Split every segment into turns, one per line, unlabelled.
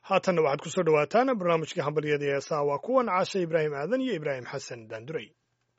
haatanna waxaad ku soo dhowaataan barnaamijkii hambalyada ee heesaha waa kuwan caashe ibraahim aadan iyo ibraahim xasan daanduray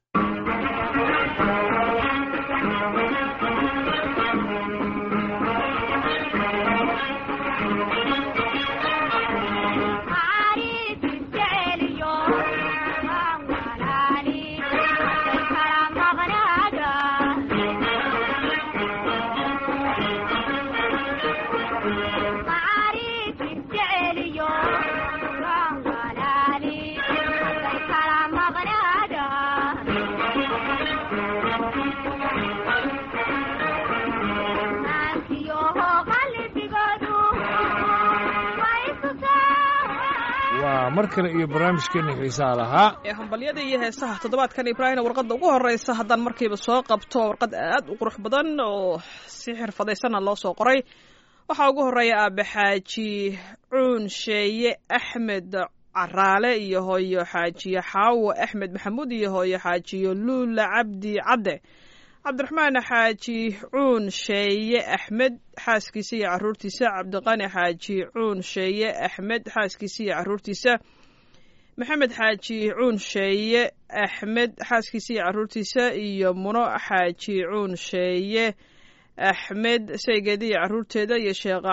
waa mar kale iyo barnaamijkeena xiisaha lahaa
ee hambalyada iyo heesaha toddobaadkan ibraahim warqadda ugu horeysa haddaan markiiba soo qabto warqad aad u qurux badan oo si xirfadaysanna loo soo qoray waxaa ugu horeeya aabe xaaji cuun sheeye axmed caraale iyo hooyo xaajiye xaawo axmed maxamuud iyo hooyo xaajiyo luula cabdi cadde cabdiraxmaan xaaji cuun sheeye axmed xaaskiisa iyo caruurtiisa cabdiqani xaaji cuun sheeye axmed xaaskiisa iyo caruurtiisa maxamed xaaji cuun sheeye axmed xaaskiisa iyo caruurtiisa iyo muno xaaji cuun sheeye axmed saygeeda iyo caruurteeda iyo sheekh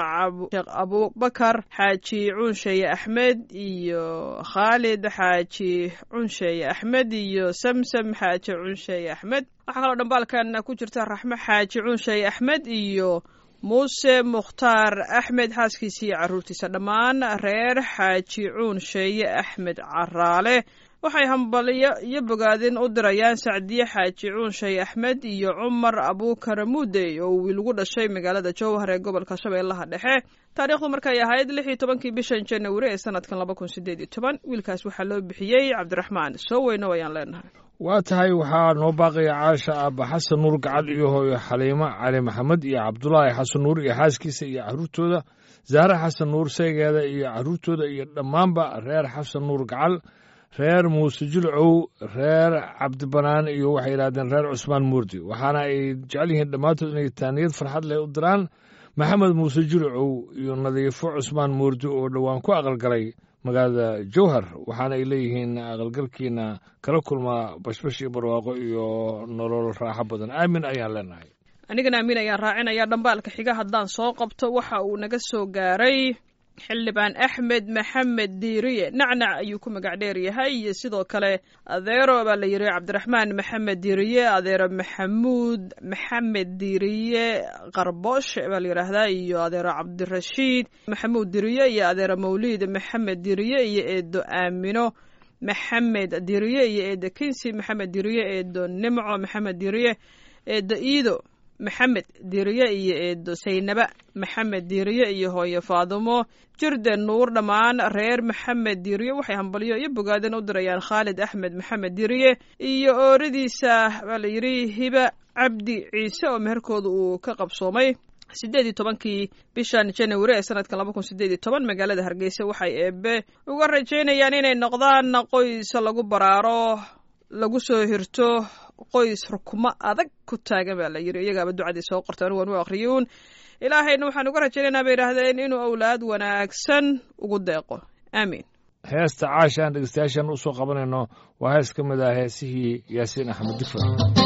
abubakar xaaji cuunsheeye axmed iyo khaalid xaaji cuunsheeye axmed iyo samsam xaaji cuunsheeye axmed waxaa kaloo dhambaalkan ku jirta raxmo xaaji cuunsheeye axmed iyo muuse mukhtaar axmed xaaskiisa iyo caruurtiisa dhammaan reer xaaji cuunsheeye axmed caraale waxay hambalyo iyo bogaadin u dirayaan sacdiye xaaji cuunshay axmed iyo cumar abuukar muudey oo wiil ugu dhashay magaalada jowhar ee gobolka shabeellaha dhexe taariikhdu markay ahayd lix iyo tobankii bishan janawari ee sanadkan laba kun sideed iyo toban wiilkaas waxaa loo bixiyey cabdiraxmaan soo weyno ayaan leenahay
waa tahay waxaa noo baaqaya caasha aaba xasan nuur gacal iyo hooyo xaliimo cali maxamed iyo cabdulaahi xasan nuur iyo xaaskiisa iyo caruurtooda zaare xasan nuur saygeeda iyo caruurtooda iyo dhammaanba reer xasan nuur gacal reer muuse julcow reer cabdibanaan iyo waxay yidhahdeen reer cusmaan muurdi waxaana ay jecel yihiin dhammaantood inay taaniyad farxad leh u diraan maxamed muuse julcow iyo nadiifo cusmaan muurdi oo dhowaan ku aqalgalay magaalada jowhar waxaana ay leeyihiin aqalgalkiina kala kulmaa bashbash iyo barwaaqo iyo nolol raaxo badan aamin ayaan leenahay
anigana aamin ayaan raacinaya dhambaalka xiga haddaan soo qabto waxa uu naga soo gaaray xildhibaan axmed maxamed diiriye nacnac ayuu ku magac dheer yahay iyo sidoo kale adeero baa la yidhi cabdiraxmaan maxamed diiriye adeero maxamuud maxamed diiriye qarbooshe baa la yidhaahdaa iyo adeero cabdirashiid maxamuud diriye iyo adeero mawliid maxamed diriye iyo eedo aamino maxamed diriye iyo eedo kinsi maxamed diriye eedo nimco maxamed diriye eedo iido maxamed diiriye iyo eedo saynaba maxamed diiriye iyo hooyo faadumo jirden nuur dhammaan reer maxamed diiriye waxay hambalyo iyo bogaadin u dirayaan khaalid axmed maxamed diiriye iyo ooradiisa baa la yidhi hiba cabdi ciise oo meherkooda uu ka qabsoomay sideed iyo tobankii bishan janawari ee sanadkan laba kun sideed iyo toban magaalada hargeysa waxay eebe uga rajaynayaan inay noqdaan qoys lagu baraaro lagu soo hirto qoys rukumo adag ku taagan baa la yidhi iyagaaba ducadii soo qorta anu waan u akhriyuun ilaahayna waxaan uga rajaynaynaa bay yidhaahdeen inuu awlaad wanaagsan ugu deeqo aamiin
heesta caasha aan dhegeystayaashan u soo qabanayno waa hees ka mid ah heesihii yaasiin axmed difar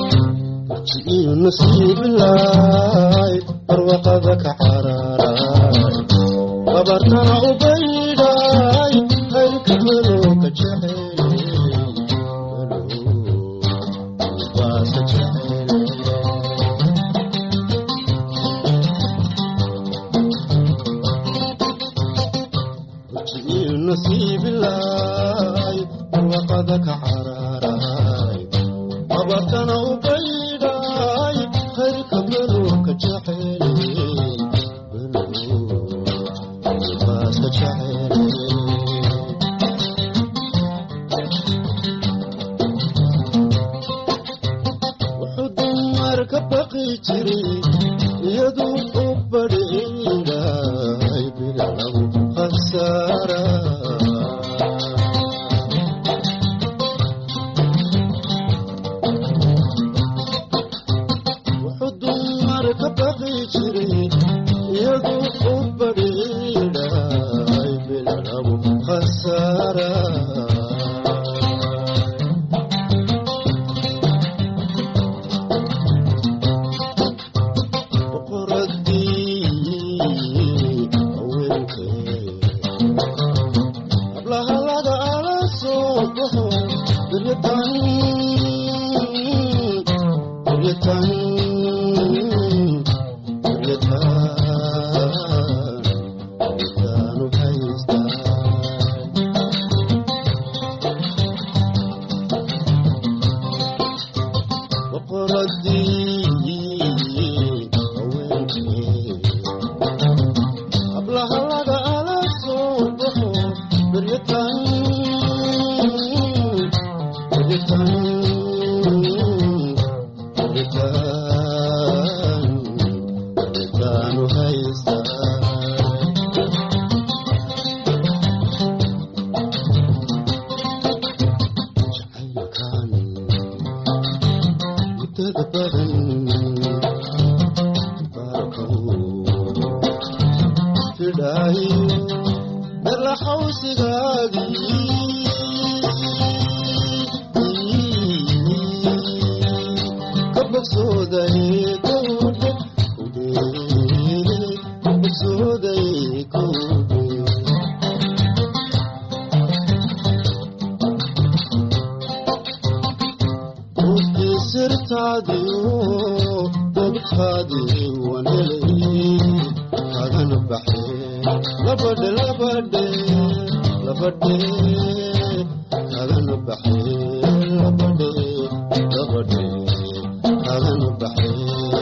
ji'iyu nasiibilaay barwaqada ka caraaray gabartana u baydhaay haylka madow ka jecel nasiibilaay barwaqada ka caraaray abartana u baydhaay hayrka maluka jecel baaska jecel wuxuu dumar ka baqi jiray iyaduu u badhiidhaay bilagu khasaara jiray iyadu u badhiidhaay lagu khasaaraa boqoradii haweenkee hablahalada ala soo baxo duryatan duryatan duryatan duryataanu haystaa boqoradii haweenkee hablahalada ala soo baxo duryatan duryatan duryatan duryataanu haystaa jacaylkan muddada badan baarkow fidhaayo dhala xawsigaagii ka bogsooday kowdhe kudhe ka bogsooday kowdhe Ruuxii sirtaadiyo dobtaadii wanelay kagana baxee labadhe labadhe labadhe kagana baxee labadhe labadhe kagana baxee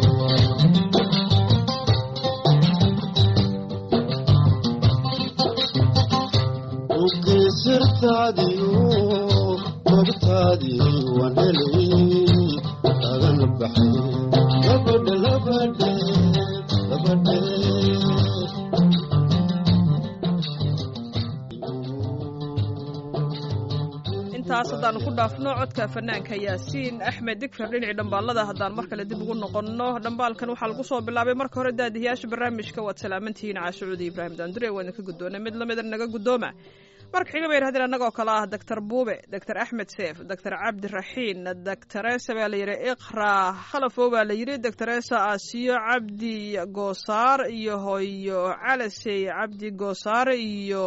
Ruuxii sirtaadiyo dobtaadii wanelay kagana baxee labadhe labadhe labadhe
intaas haddaanu ku dhaafno codka fanaanka yaasiin axmed digfar dhinacii dhambaalada haddaan mar kale dib ugu noqonno dhambaalkan waxaa lagu soo bilaabay marka hore daadihiyaasha barnaamijka waad salaamantihiin caashucuudi ibraahim daandure waana ka guddoona mid lamida naga guddooma marka xiga bay yidhahdeen annagoo kale ah doctor buube doctor axmed seef doctor cabdiraxiin doctoresa baa la yidhi iqra khalafow baa la yidhi doctoresa asiyo cabdi goosaar iyo hooyo calasey cabdi goosaar iyo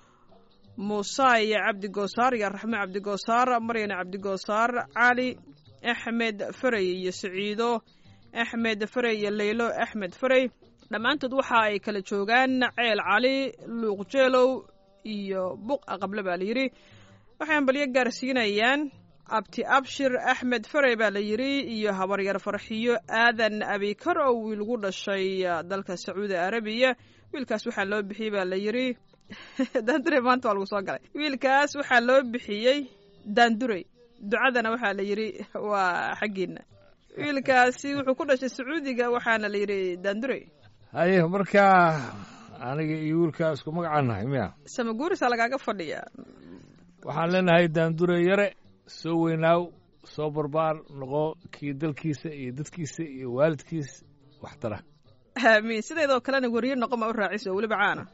muusay cabdi goosaar iyo raxme cabdi goosaar maryane cabdi goosaar cali axmed farey iyo saciido axmed farey iyo leylo axmed farey dhammaantood waxa ay kala joogaan ceel cali luuqjeelow iyo buq aqable baa la yidhi waxay ambalyo gaarsiinayaan abti abshir axmed farey baa la yidhi iyo habaryar farxiyo aadan abikar oo wiilgu dhashay dalka sacuudi arabiya wiilkaas waxaa loo bixiyey baa la yidhi daandurey maanta waa lagu soo galay wiilkaas waxaa loo bixiyey daandurey ducadana waxaa la yidhi waa xaggiina wiilkaasi wuxuu ku dhashay sacuudiga waxaana la yidhi daandurey
haye markaa aniga iyo wiilkaa isku magacaan nahay miya
samaguurisa lagaaga fadhiya
waxaan leenahay daandure yare soo weynaaw soo barbaar noqo kii dalkiisa iyo dadkiisa iyo waalidkiis waxtara
aamiin sideedoo kalena weriye noqoma u raaciso weliba caana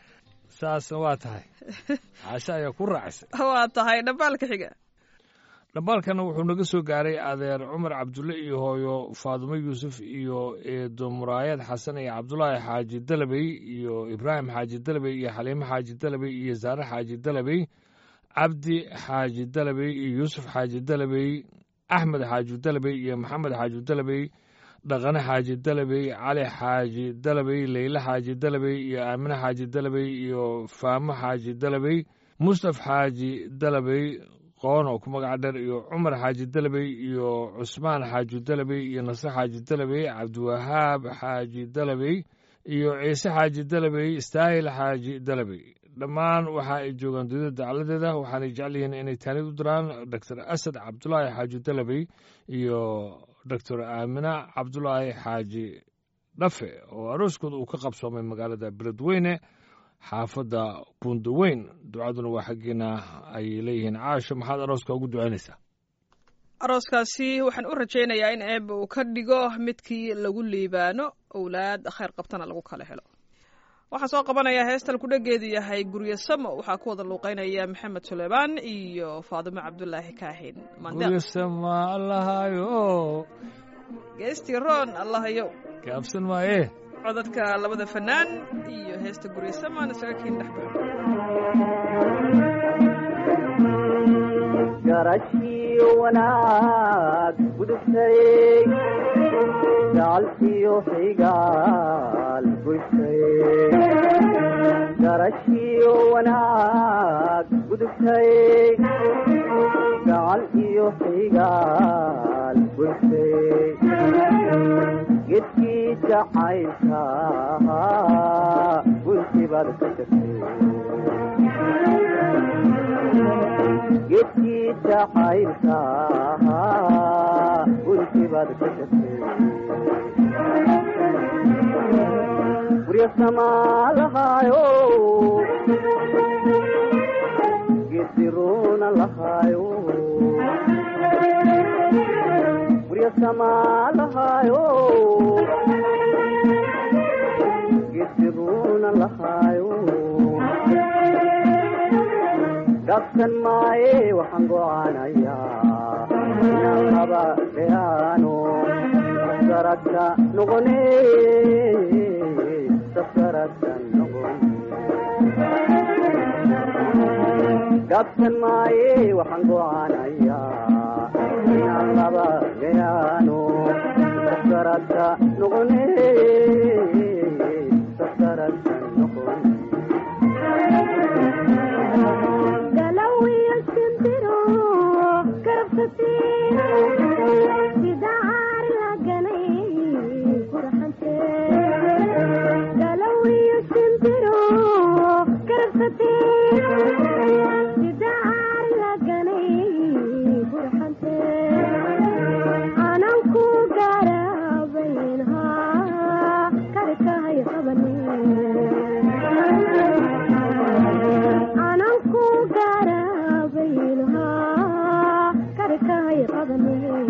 saasna waa tahay caasho ayaa ku raacisay
waa tahay dhambaalka xiga
dhambaalkana wuxuu naga soo gaaray adeer cumar cabdulle iyo hooyo faadumo yuusuf iyo eedo muraayad xasan iyo cabdulaahi xaaji dalabey iyo ibraahim xaaji dalabey iyo xaliimo xaaji dalabey iyo saare xaaji dalabey cabdi xaaji dalabey iyo yuusuf xaaji dalabey axmed xaaji dalabey iyo maxamed xaaji dalabey dhaqane xaaji dalabey cali xaaji dalabey leyle xaaji dalabey iyo aamine xaaji dalabey iyo faamo xaaji dalabey mustaf xaaji dalabey qoon oo ku magaca dheer iyo cumar xaaji dalabey iyo cusmaan xaaji dalabey iyo nasre xaaji dalabey cabdiwahaab xaaji dalabey iyo ciise xaaji dalabey istaahil xaaji dalabey dhammaan waxa ay joogaan dowladda dacaladeeda waxaanay jecel yihiin inay taanid u diraan doctor asad cabdulaahi xaaji dalabey iyo doctor aamina cabdulaahi xaaji dhafe oo arooskooda uu ka qabsoomay magaalada beledweyne xaafadda bundaweyn ducaduna waa xaggeena ay leeyihiin caasho maxaad arooska ugu ducaynaysaa
arooskaasi waxaan u rajaynayaa in eebba uu ka dhigo midkii lagu liibaano owlaad khayr qabtana lagu kala helo waxaan soo qabanayaa heestan kudhegeedu yahay guryo samo waxaa ku wada luuqeynaya maxamed suleymaan iyo faadimo cabdulaahi kaahin mandeel
guryasama allahayo
geestii roon allahayow
gaabsan maaye
codadka labada fanaan iyo heesta guryo samaan isaga kiin dhex baxo
garashii wanaag gudubtay gacalkiyo xigaal gudubtay garashii wanaag gudubtay gacal iyo xigaal gudubtay gedkii jacaylka gunti baad ka tagtay gedkii jacaylka gunti baad ka tagtay gurya samaalahayo gediruna lahayo gurya samaalahayo gediruna lahayo gabsan maaye waxaan go'aanayaa inaan laba dheeraano safkaradka noqone safkaradka noqone gabsan maaye waxaan go'aanayaa inaan laba dheeraano safkaradka noqone safkaradka noqone
galawiyo shimbiro karabsatee sida caar la ganay qurxantee galawiyo shimbiro karabsatee sida caar la ganay qurxantee anan ku garabayn haa karkahay qabanee anan ku garabaynahaa karkahay qabanee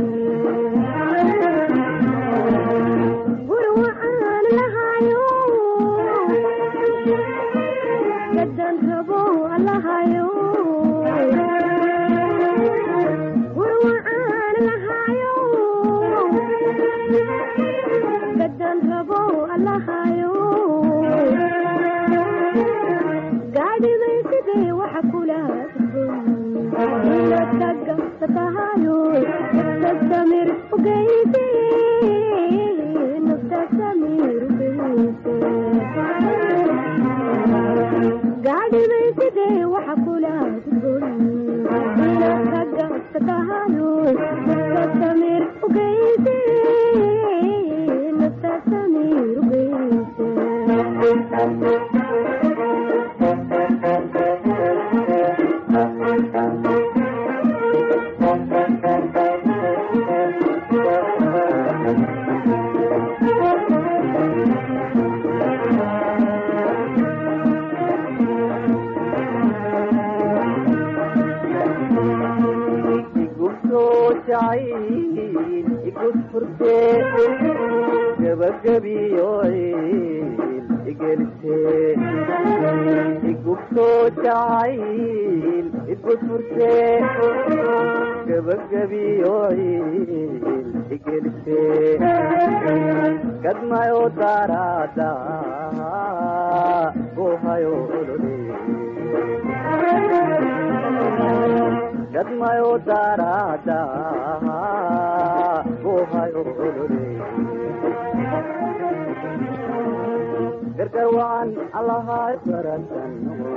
guri waxaan lahayo gadan rabo allahayo guri waxaan lahayo gadan rabo allahayo gaadhibay sidee waxa kula taga satahayo nafta samir ugeyse nafta samir ugeyse gaadhibay sidee waxa kula taga satahayo nafta samir ugeyse nafta samir ugeyse
igusoo jacayl igus furtee gabagabiyo ciil igelitee igusoo jacayl igus furtee gabagabiyo ciil igelitee gadmayo daraada gohayo olole gadmayo daraada gohayo olole gargar wacan allahay baratan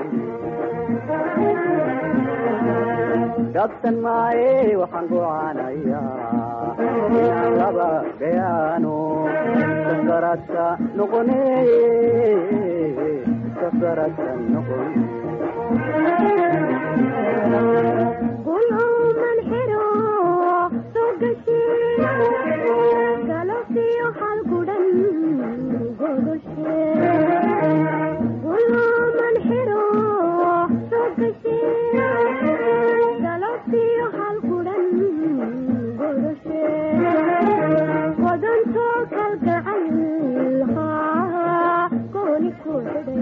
gabsan maaye waxaan go'aanayaa inaan laba gayaano safkaradka noqone safkaradka noqone
gulcuman xiro soo gashee galabtiyo hal gudhan godoshee gulcuman xiro soo gashee galabtiyo hal gudhan godoshee wadantoo kalgacal haa gooni ku xidhay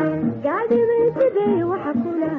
gaadhibay siday waxa kula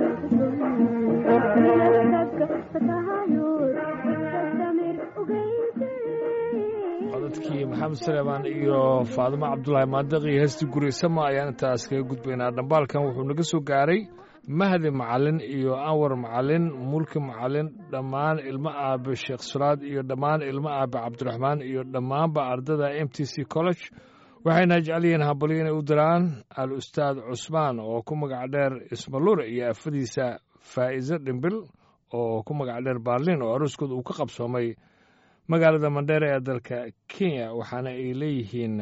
minadka fatahayood samir ugeyse
codadkii maxamed saleemaan iyo faadimo cabdulaahi maadiq iyo heestii guraysama ayaan intaas kaga gudbaynaa dhambaalkan wuxuu naga soo gaaray mahdi macalin iyo anwar macalin mulki macalin dhammaan ilmo aabe sheekh suraad iyo dhammaan ilmo aabe cabdiraxmaan iyo dhammaanba ardada m t c college waxayna jecel yihiin hambalyo inay u diraan al ustaad cusmaan oo ku magac dheer ismalure iyo afadiisa faa'iise dhimbil oo ku magac dheer baarlin oo arooskooda uu ka qabsoomay magaalada mandheere ee dalka kenya waxaana ay leeyihiin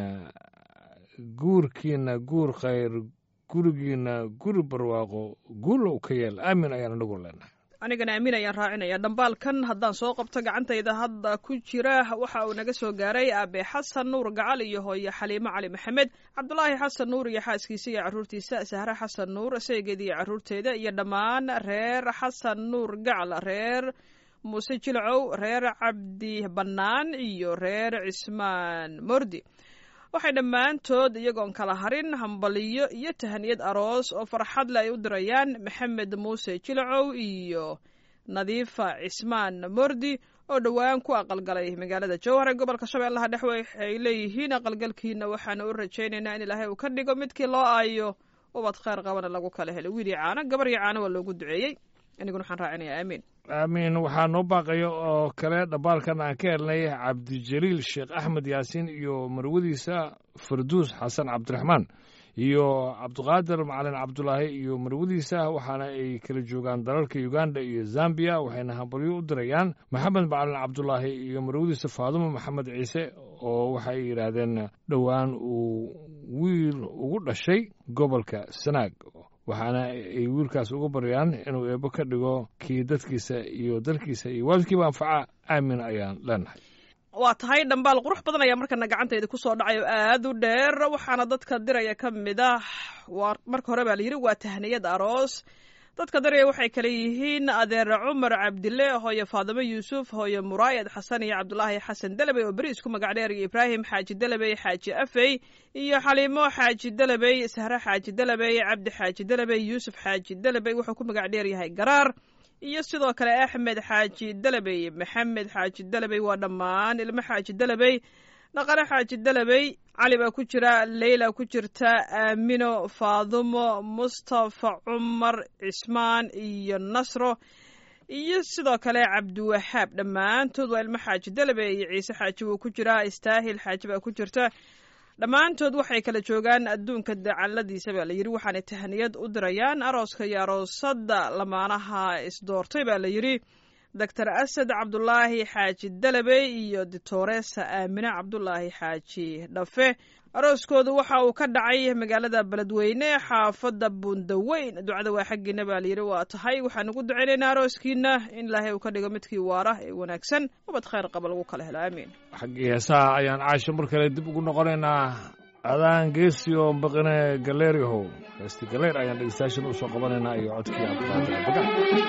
guurkiina guur khayr gurigiina guri barwaaqo guulow ka yeel aamin ayaan anagu leenahay
anigana aamin ayaan raacinaya dhambaalkan haddaan soo qabto gacantayda hadda ku jira waxa uu naga soo gaaray aabe xasan nuur gacal iyo hooye xaliimo cali maxamed cabdulaahi xasan nuur iyo xaaskiisa iyo carruurtiisa sahre xasan nuur saygeeda iyo carruurteeda iyo dhammaan reer xasan nuur gacal reer muuse jilcow reer cabdi bannaan iyo reer cismaan mordi waxay dhammaantood iyagoon kala harin hambaliyo iyo tahaniyad aroos oo farxadle ay u dirayaan maxamed muuse jilcow iyo nadiifa cismaan mordi oo dhowaan ku aqalgalay magaalada jowhar ee gobolka shabeellaha dhexe waxay leeyihiin aqalgalkiina waxaana u rajaynaynaa in ilaahay uu ka dhigo midkii loo aayo ubad khayr qabana lagu kala helo wiil iyo caano gabar iyo caano waa loogu duceeyey aniguna waxaan raacinayaa aamiin
aamiin waxaa noo baaqaya oo kale dhambaalkan aan ka helnay cabdijaliil sheekh axmed yaasiin iyo marwadiisa farduus xasan cabdiraxmaan iyo cabdiqaadir macalin cabdulaahi iyo marwadiisa waxaana ay kala joogaan dalalka uganda iyo zambiya waxayna hambalyo u dirayaan maxamed macalin cabdulaahi iyo marwadiisa faadumo maxamed ciise oo waxay yidhaahdeen dhowaan uu wiil ugu dhashay gobolka sanaag waxaana ay wiilkaas uga baryaan inuu eebbo ka dhigo kii dadkiisa iyo dalkiisa iyo waalidkiiba anfaca aamin ayaan leenahay
waa tahay dhambaal qurux badan ayaa markana gacantayda kusoo dhacay oo aad u dheer waxaana dadka diraya ka mid ah waa marka hore baa la yidhi waa tahniyad aroos dadka diraya waxay kale yihiin adeer cumar cabdille hooye faadimo yuusuf hooye muraayad xasan iyo cabdulaahi xasan delebey oo beri isku magac dheer iyo ibraahim xaaji delebey xaaji afey iyo xaliimo xaaji delebey sahre xaaji delebey cabdi xaaji delebey yuusuf xaaji delebey wuxuu ku magac dheer yahay garaar iyo sidoo kale axmed xaaji delebey maxamed xaaji delebey waa dhammaan ilmo xaaji delebey dhaqane xaaji delebey cali baa ku jira leyla ku jirta aamino faadumo mustafa cumar cismaan iyo nasro iyo sidoo kale cabdiwaxaab dhammaantood waa ilmo xaaji delebey iyo ciise xaaji wuu ku jiraa istaahil xaaji baa ku jirta dhammaantood waxay kala joogaan adduunka dacaladiisa baa la yidhi waxaanay tahaniyad u dirayaan arooska iyo aroosadda lamaanaha isdoortay baa la yidhi doctor asad cabdulaahi xaaji delebey iyo ditoresa aamine cabdulaahi xaaji dhafe arooskoodu waxa uu ka dhacay magaalada beledweyne xaafadda buundaweyn ducada waa xaggiina baa layidhi waa tahay waxaan ugu ducaynaynaa arooskiina in ilaahay uu ka dhigo midkii waara ee wanaagsan ubad khayr qaba lagu kala helo aamiin
xaggii heesaha ayaan caasho mar kale dib ugu noqonaynaa adaan geesi oo baqine galeeriyahow heesti galeer ayaan dhegeystayaashan u soo qabanaynaa iyo codkii cabdulaahi daga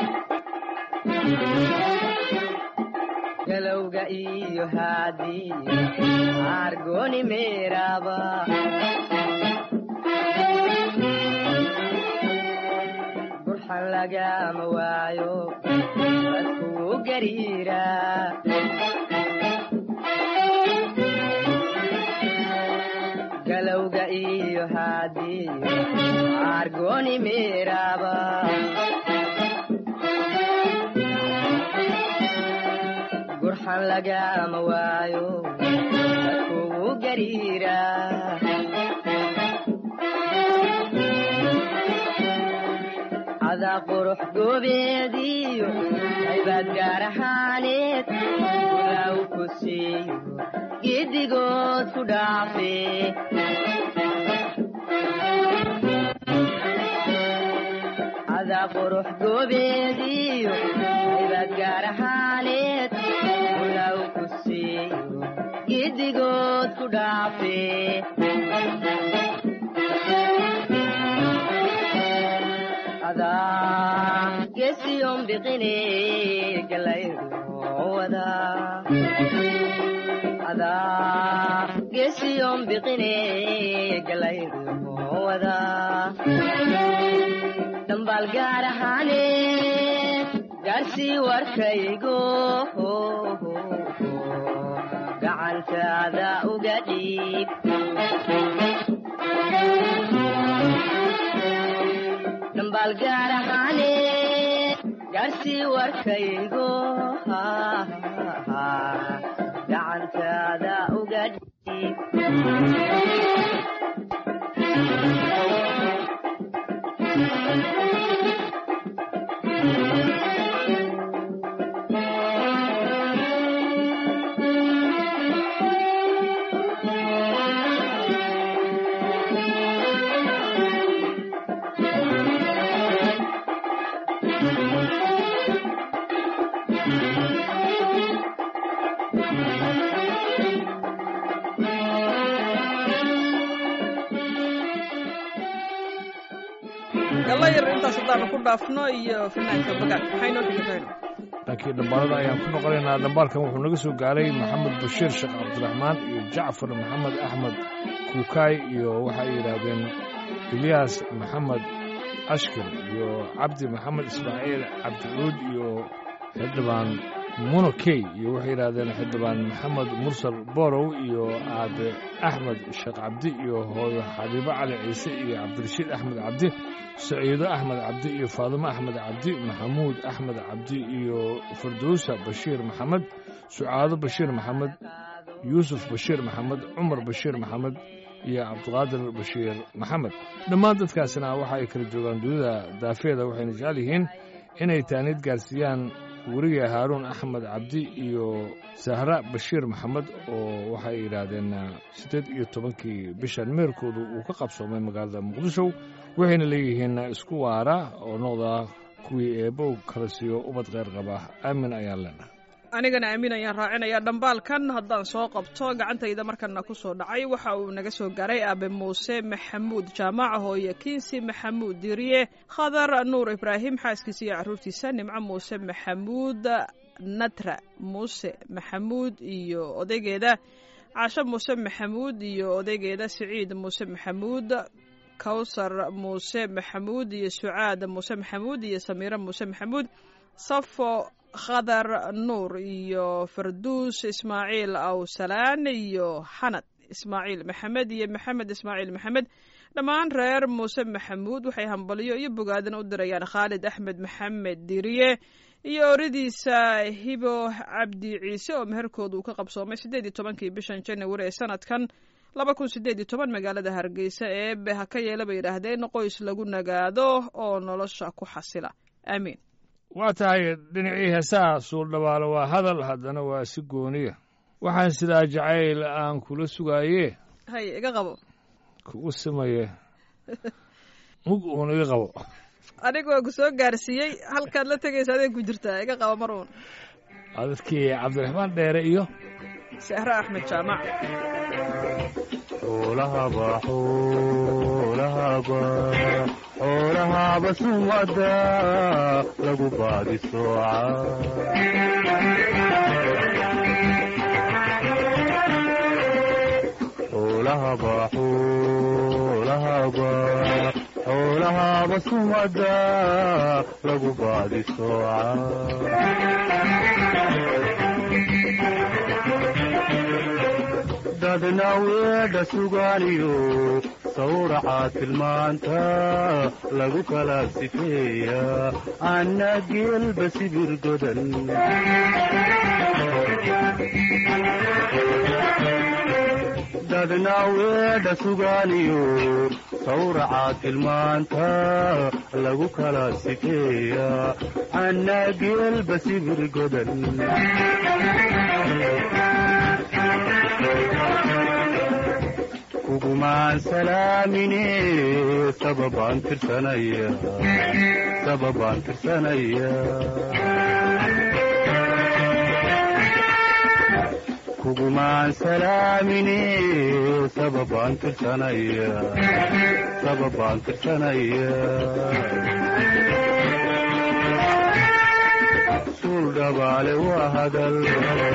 galowga iyo haadii argoni meeraba burxan lagama waayo dadkuu gariira galowga iyo haadii argoni meeraba gurxan lagama waayo dadkugu gariira cadaa qurux goobeediyo aybaad gaar ahaaneed ulaaw ku siiyo giddigood ku dhaafe cadaa qurux goobeediyo aybaad gaar ahaaneed ulaaw ku siiyo giddigood ku dhaafe adaa gesiyon biqine galaydhowada adaa gesiyon biqine galaydhowada wadaa dhambaal gaar ahaane gaarsii warkaygo gacantaada uga dhiib dhambaal gaar ahaane gaarsii warkaygo gacantaada uga dhiib
galla yar intaas haddaanu ku dhaafno iyo fanaanka bagaad maxay noo xigi rayno
dhankii dhambaalada ayaan ku noqonaynaa dhambaalkan wuxuu naga soo gaaray maxamed bashiir sheekh cabdiraxmaan iyo jacfar maxamed axmed kuukaay iyo waxay yidhaahdeen ilyaas maxamed ashkir iyo cabdi maxamed ismaaciil cabdicuud iyo xildhibaan munokey iyo waxay yidhaahdeen xildhibaan maxamed mursal borow iyo aabe axmed sheekh cabdi iyo hooyo xabiibo cali ciise iyo cabdirashiid axmed cabdi saciido axmed cabdi iyo faadimo axmed cabdi maxamuud axmed cabdi iyo firdowsa bashiir maxamed sucaado bashiir maxamed yuusuf bashiir maxamed cumar bashiir maxamed iyo cabdiqaadir bashiir maxamed dhammaan dadkaasina waxa ay kala joogaan dunida daafeeda waxayna jecel yihiin inay taaniid gaarsiiyaan weriga haaruun axmed cabdi iyo sahra bashiir maxamed oo waxay yidhaahdeen siddeed iyo tobankii bishan meerkoodu uu ka qabsoomay magaalada muqdisho waxayna leeyihiin isku waara oo noqda kuwii eebbow kala siiyo ubad kheyr qaba aamin ayaan leenahay
anigana aamin ayaan raacinayaa dhambaalkan haddaan soo qabto gacantayda markana ku soo dhacay waxa uu naga soo garay aabe muuse maxamuud jaamaca hooye kiinsi maxamuud diriye khadar nuur ibraahim xaaskiisa iyo carruurtiisa nimco muuse maxamuud natra muuse maxamuud iyo odaygeeda caasho muuse maxamuud iyo odaygeeda siciid muuse maxamuud kawsar muuse maxamuud iyo sucaad muuse maxamuud iyo samiiro muuse maxamuud safo khadar nuur iyo farduus ismaaciil awsalaan iyo xanad ismaaciil maxamed iyo maxamed ismaaciil maxamed dhammaan reer muuse maxamuud waxay hambalyo iyo bogaadin u dirayaan khaalid axmed maxamed diriye iyo oridiisa hibo cabdi ciise oo meherkooda uu ka qabsoomay siddeed iyo tobankii bishan january ee sanadkan laba kun siddeed iyo toban magaalada hargeysa eebe ha ka yeela bay yidhaahdeen qoys lagu nagaado oo nolosha ku xasila aamiin
waa tahay dhinacii heesaha suuldhabaalo waa hadal haddana waa si gooniya waxaan sidaa jacayl aan kula sugaaye
hay iga qabo
kugu simaye mug uun iga qabo
anigoo ku soo gaarsiiyey halkaad la tegaysa adeen ku jirtaa iga qabo mar uun
dadkii cabdiraxmaan dheere iyo
sahre axmed jaamac
xoolahaba xoolahaba xoolahaba sumada lagu baadi sooca xoolahaba xoolahaba xoolahaba sumada lagu baadi sooca dadna weedha sugaaniyo sawraca tilmaanta lagu kala sifeeya anna geelba sibir godan dadna weedha sugaaniyo sawraca tilmaanta lagu kala sifeeya anna geelba sibir godan kugumaan salaamine sababaan tirsanaya sababaan tirsanaya kugumaan salaamine sababaan tirsanaya sababaan tirsanaya suul dhabaale waa hadal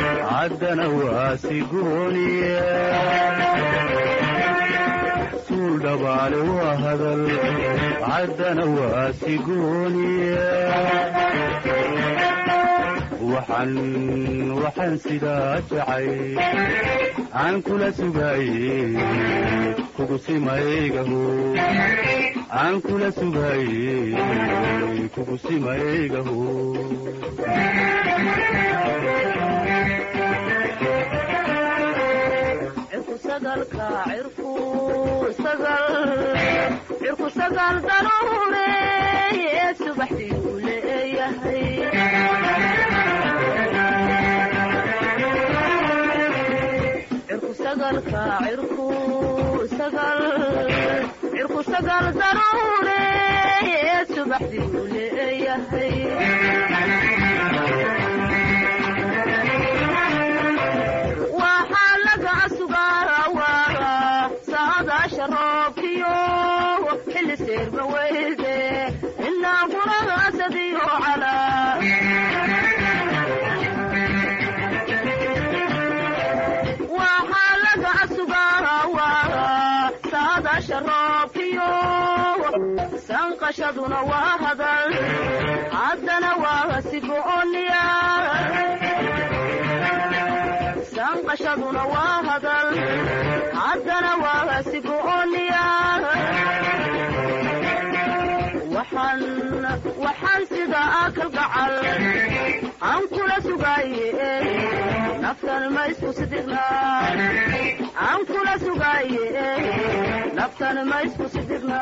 caddana waa sigooniya suul suul dhabaale waa hadal caddana waa sigooniya waxaan waxaan sidaa jacay aan kula sugaaye kugu simaygaho aan kula sugaaye kugu simaygaho
cirku sagal daruure subaxdii uu leeyahay cirku sagalka cirku sagal cirku sagal daruure subaxdii uu leeyahay waxaa laga sugaarawaara saadaasha roobkiyo xilli seerba weyde inaa guragaasadiyo calaa waxaa laga sugaarawaara saadaasha roobkiyo sanqashaduna waa hadal haddana waa sigooniya sanqashaduna waa hadal haddana waa sigooniya waxaan waxaan sida akal gacal aan kula sugaaye naftan ma isku sidigna aan kula sugaaye naftan ma isku sidigna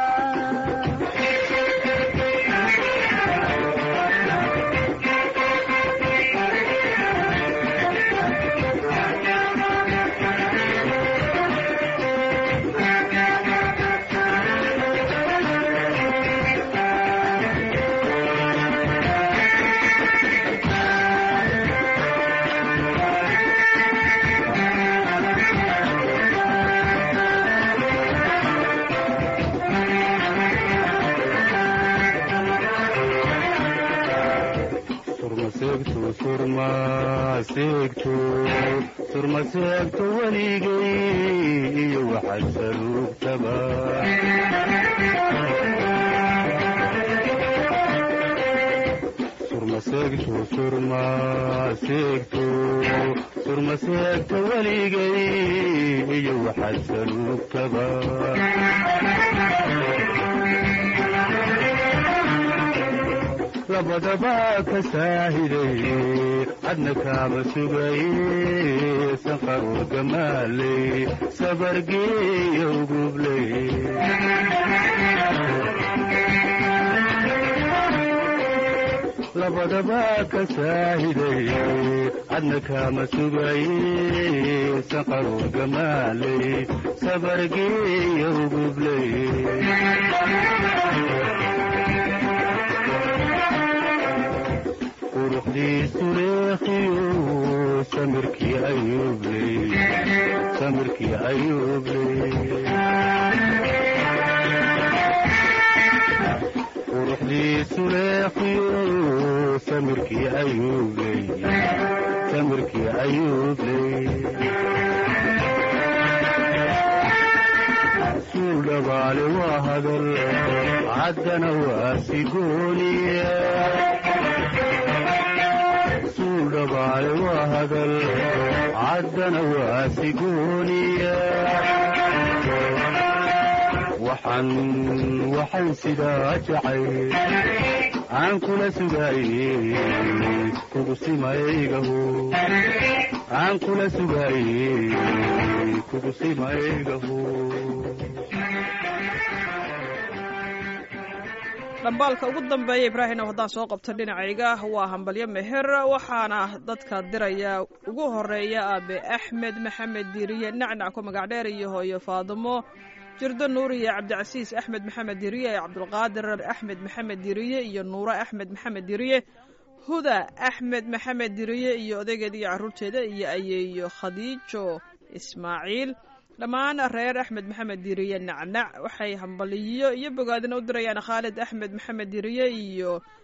surmaseegto surmaseegto surmaseegto weligay iyo waxaad saluugtaba surmaseegto surmaseegto surmaseegto weligay iyo waxaad saluugtaba labadaba ka saahiday cadna kaaba sugaye sanqaroor gamaaley sabargeeya ugubley labadaba ka saahiday cadna kaama sugaye sanqaroor gamaaley sabargeeya ugubley quruxdiisu leekiyo samirkii ayuubley samirkii ayuubley quruxdiisu leekiyo samirkii ayuubley samirkii ayuubley suul dhabaale waa hadal caddana waa sigooniya suul dhabaale waa hadal caddana waa sigooniya waxaan waxaan sidaa jacay aan kula sugaaye kugu simaygaho aan kula sugaaye kugu simaygaho
dhambaalka ugu dambeeya ibraahimow haddaan soo qabto dhinacayga waa hambalyo meher waxaana dadka diraya ugu horeeya aabe axmed maxamed diiriye nacnac ku magac dheer iyo hooyo faadimo jirdo nuuriye cabdicasiis axmed maxamed diiriye cabdulqaadir axmed maxamed diiriye iyo nuuro axmed maxamed diiriye huda axmed maxamed diiriye iyo odageeda iyo carruurteeda iyo ayeeyo khadiijo ismaaciil dhammaan reer axmed maxamed diiriye nacnac waxay hambaliyo iyo bogaadina u dirayaan khaalid axmed maxamed diiriye iyo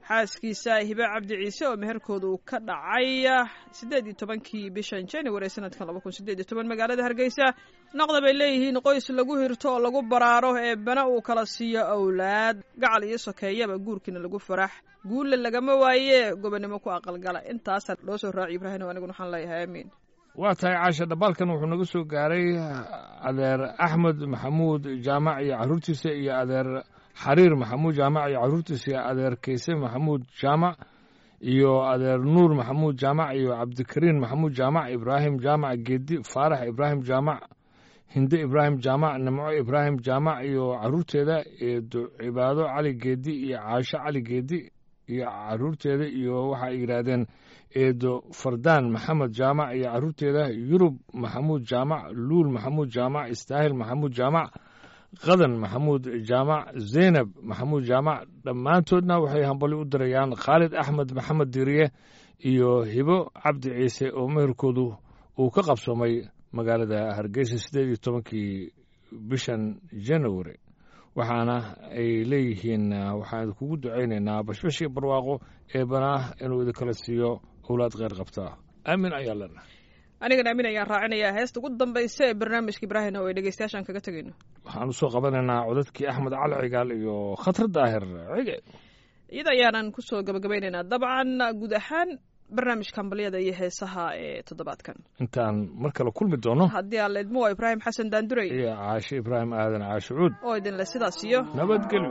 xaaskiisa hibe cabdi ciise oo meherkooda uu ka dhacay siddeed iyo tobankii bishan january sanadkan laba kun sideed iyo toban magaalada hargeysa noqda bay leeyihiin qoys lagu hirto oo lagu baraaro ee bana uu kala siiyo awlaad gacal iyo sokeeyaba guurkiina lagu farax guulle lagama waaye gobonimo ku aqalgala intaasaa loo soo raaci ibraahim aniguna waxaan leeyahay aamiin
waa tahay caasha dhambaalkan wuxuu naga soo gaaray adeer axmed maxamuud jaamac iyo carruurtiisa iyo adeer xariir maxamuud jaamac iyo carruurtiisa iyo adeer keyse maxamuud jaamac iyo adeer nuur maxamuud jaamac iyo cabdikariin maxamuud jaamac ibraahim jaamac geedi faarax ibraahim jaamac hinde ibraahim jaamac nimco ibraahim jaamac iyo carruurteeda eedo cibaado cali geedi iyo caasho cali geedi iyo carruurteeda iyo waxa ay yidhaahdeen eedo fardaan maxamed jaamac iyo carruurteeda yurub maxamuud jaamac luul maxamuud jaamac istaahil maxamuud jaamac qadan maxamuud jaamac zaynab maxamuud jaamac dhammaantoodna waxay hambali u dirayaan khaalid axmed maxamed diiriye iyo hibo cabdi ciise oo meherkoodu uu ka qabsoomay magaalada hargeysa siddeed iyo tobankii bishan january waxaana ay leeyihiin waxaan kugu ducaynaynaa bashbashii barwaaqo eebanaah inuu idinkala siiyo owlaad kheyr qabtaa aamin ayaa lena
anigana aamin ayaan raacinayaa heesta ugu dambaysa ee barnaamijka ibraahim oo ay dhegeystayaashaan kaga tegayno
waxaan usoo qabanaynaa codadkii axmed cali cigaal iyo khatar daahir cige
iyada ayaanan kusoo gabagabaynaynaa dabcan guud ahaan barnaamijka hambalyada iyo heesaha ee toddobaadkan
intaan mar kale kulmi doono
haddii aan leedmo waa ibraahim xasan daandurey
iyo caashe ibraahim aadan caashe cuud
oo idinle sidaas iyo
nabadgelyo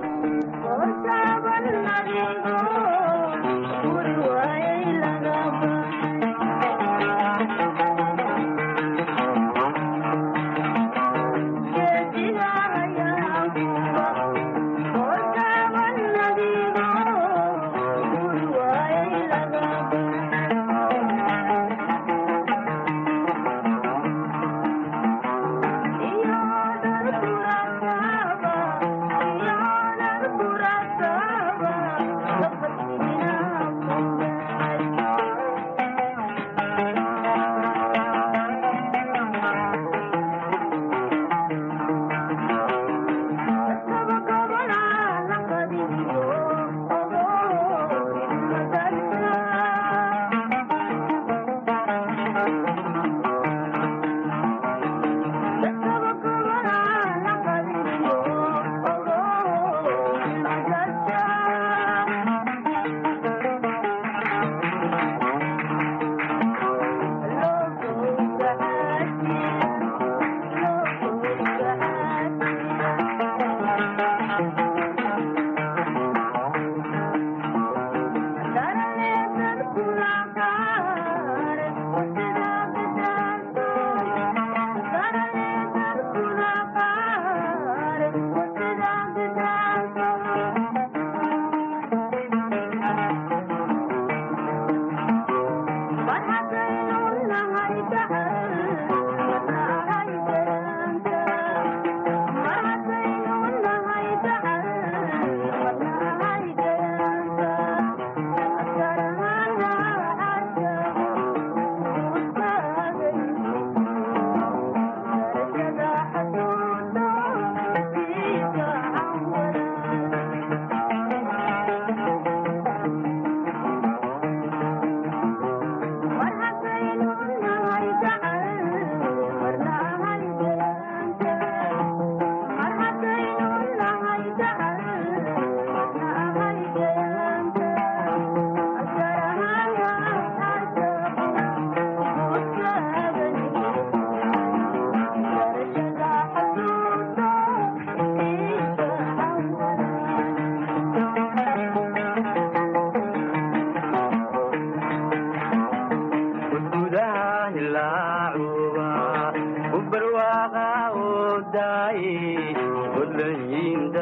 barwaaqa oo daaye